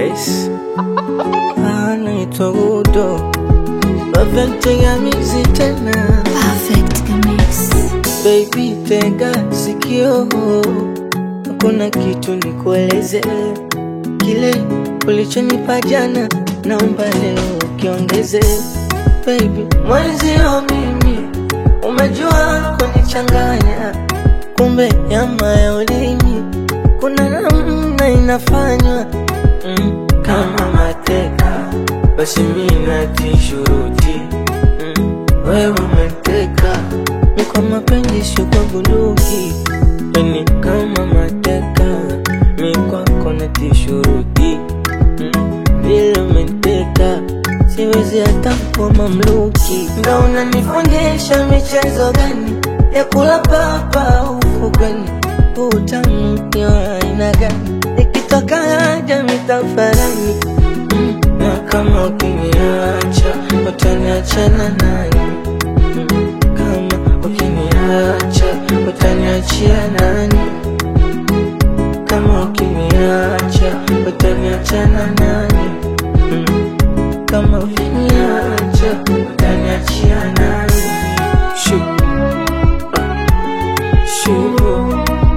Grace anaitwa Udo Perfect Nyamizi tena Perfect Mix. Baby tega sikio, kuna kitu nikueleze, kile ulichonipa jana, naomba leo ukiongeze. Baby mwenzio mimi, umejua kunichanganya, kumbe nyama ya ulimi kuna namna inafanywa mm, kama mateka, basi mimi natii shuruti mm, wewe umeteka ni kwa mapenzi sio kwa bunduki, yani kama mateka mi kwako natii shuruti mm, vile umeteka siwezi hata kuwa mamluki. Ndo unanifundisha michezo gani ya kula papa ufukweni, utamu ni wa aina gani? Nikitoka haja mitafarani mm, na kama ukiniacha utaniachana nani? Mm, kama ukiniacha utaniachia nani? Kama ukiniacha utaniachana nani? Mm, kama ukiniacha utaniachia nani? Shoo. Shoo.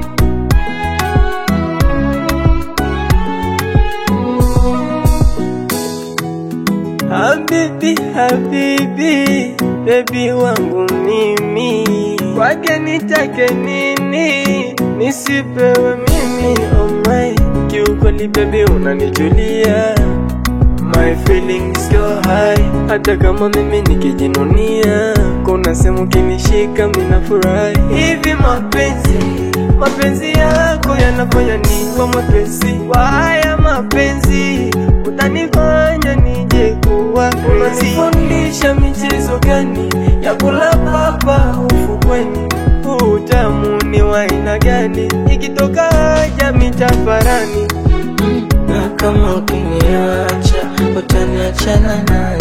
Habibi, habibi, bebi wangu mimi, kwake nitake nini? Nisipewe mimi, oh my, kiukweli bebi unanijulia My feelings go high, hata kama mimi nikijinunia, kuna sehemu kinishika mina furahi. Hivi mapenzi, mapenzi yako yanafanya niwa mwepesi wa haya mapenzi, utanifanya nije kuwa crazy. Unanifundisha michezo gani ya kula papa ufukweni? Huu utamu ni wa aina gani? Ikitoka haja mitafarani na kama ukiniacha utaniachana naye